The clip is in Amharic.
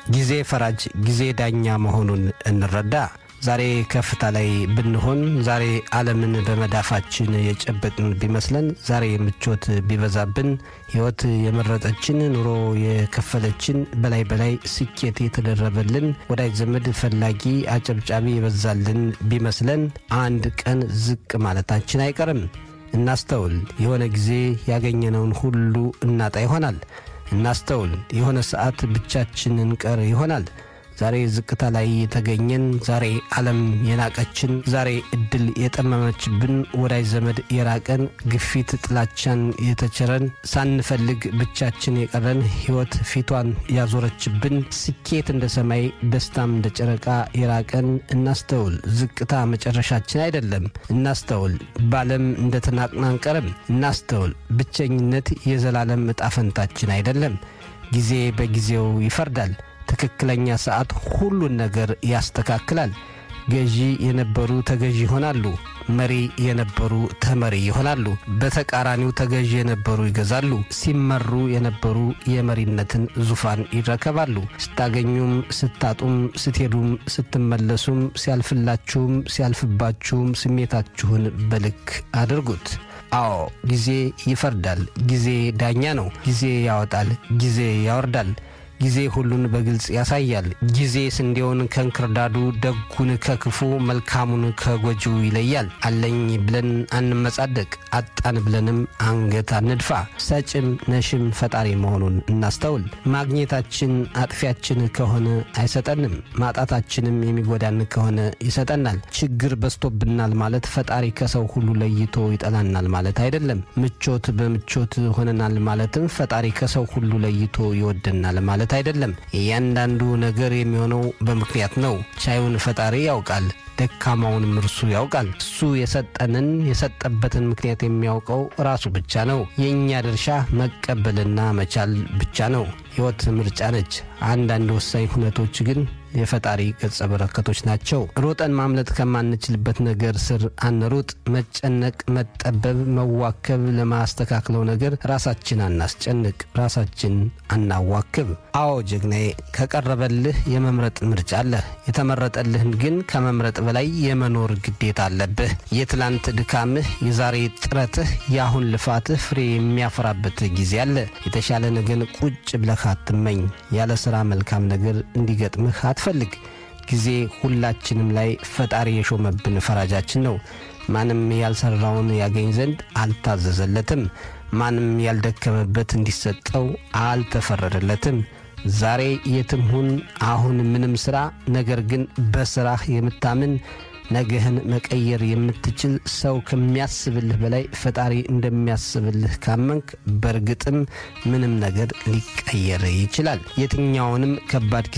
ጊዜ ፈራጅ፣ ጊዜ ዳኛ መሆኑን እንረዳ። ዛሬ ከፍታ ላይ ብንሆን፣ ዛሬ ዓለምን በመዳፋችን የጨበጥን ቢመስለን፣ ዛሬ ምቾት ቢበዛብን፣ ሕይወት የመረጠችን፣ ኑሮ የከፈለችን፣ በላይ በላይ ስኬት የተደረበልን፣ ወዳጅ ዘመድ ፈላጊ አጨብጫቢ የበዛልን ቢመስለን፣ አንድ ቀን ዝቅ ማለታችን አይቀርም። እናስተውል። የሆነ ጊዜ ያገኘነውን ሁሉ እናጣ ይሆናል። እናስተውል። የሆነ ሰዓት ብቻችን እንቀር ይሆናል። ዛሬ ዝቅታ ላይ የተገኘን፣ ዛሬ ዓለም የናቀችን፣ ዛሬ እድል የጠመመችብን፣ ወዳጅ ዘመድ የራቀን፣ ግፊት ጥላቻን የተቸረን፣ ሳንፈልግ ብቻችን የቀረን፣ ሕይወት ፊቷን ያዞረችብን፣ ስኬት እንደ ሰማይ ደስታም እንደ ጨረቃ የራቀን፣ እናስተውል። ዝቅታ መጨረሻችን አይደለም። እናስተውል። በዓለም እንደ ተናቅን አንቀርም። እናስተውል። ብቸኝነት የዘላለም ዕጣ ፈንታችን አይደለም። ጊዜ በጊዜው ይፈርዳል። ትክክለኛ ሰዓት ሁሉን ነገር ያስተካክላል። ገዢ የነበሩ ተገዢ ይሆናሉ። መሪ የነበሩ ተመሪ ይሆናሉ። በተቃራኒው ተገዢ የነበሩ ይገዛሉ። ሲመሩ የነበሩ የመሪነትን ዙፋን ይረከባሉ። ስታገኙም፣ ስታጡም፣ ስትሄዱም፣ ስትመለሱም፣ ሲያልፍላችሁም፣ ሲያልፍባችሁም ስሜታችሁን በልክ አድርጉት። አዎ ጊዜ ይፈርዳል። ጊዜ ዳኛ ነው። ጊዜ ያወጣል፣ ጊዜ ያወርዳል። ጊዜ ሁሉን በግልጽ ያሳያል። ጊዜ ስንዴውን ከእንክርዳዱ፣ ደጉን ከክፉ፣ መልካሙን ከጎጂው ይለያል። አለኝ ብለን አንመጻደቅ፣ አጣን ብለንም አንገት አንድፋ። ሰጭም ነሽም ፈጣሪ መሆኑን እናስተውል። ማግኘታችን አጥፊያችን ከሆነ አይሰጠንም፣ ማጣታችንም የሚጎዳን ከሆነ ይሰጠናል። ችግር በዝቶብናል ማለት ፈጣሪ ከሰው ሁሉ ለይቶ ይጠላናል ማለት አይደለም። ምቾት በምቾት ሆነናል ማለትም ፈጣሪ ከሰው ሁሉ ለይቶ ይወደናል ማለት ማለት አይደለም። እያንዳንዱ ነገር የሚሆነው በምክንያት ነው። ቻዩን ፈጣሪ ያውቃል፣ ደካማውንም እርሱ ያውቃል። እሱ የሰጠንን የሰጠበትን ምክንያት የሚያውቀው ራሱ ብቻ ነው። የእኛ ድርሻ መቀበልና መቻል ብቻ ነው። ሕይወት ምርጫ ነች። አንዳንድ ወሳኝ ሁነቶች ግን የፈጣሪ ገጸ በረከቶች ናቸው። ሮጠን ማምለጥ ከማንችልበት ነገር ስር አንሩጥ። መጨነቅ፣ መጠበብ፣ መዋከብ ለማስተካክለው ነገር ራሳችን አናስጨንቅ፣ ራሳችን አናዋክብ። አዎ ጀግናዬ፣ ከቀረበልህ የመምረጥ ምርጫ አለህ። የተመረጠልህን ግን ከመምረጥ በላይ የመኖር ግዴታ አለብህ። የትላንት ድካምህ፣ የዛሬ ጥረትህ፣ የአሁን ልፋትህ ፍሬ የሚያፈራበት ጊዜ አለ። የተሻለ ነገን ቁጭ ብለህ አትመኝ። ያለ ሥራ መልካም ነገር እንዲገጥምህ አትፈልግ። ጊዜ ሁላችንም ላይ ፈጣሪ የሾመብን ፈራጃችን ነው። ማንም ያልሰራውን ያገኝ ዘንድ አልታዘዘለትም። ማንም ያልደከመበት እንዲሰጠው አልተፈረደለትም። ዛሬ የትም ሁን፣ አሁን ምንም ሥራ፣ ነገር ግን በሥራህ የምታምን ነገህን መቀየር የምትችል ሰው ከሚያስብልህ በላይ ፈጣሪ እንደሚያስብልህ ካመንክ በእርግጥም ምንም ነገር ሊቀየር ይችላል። የትኛውንም ከባድ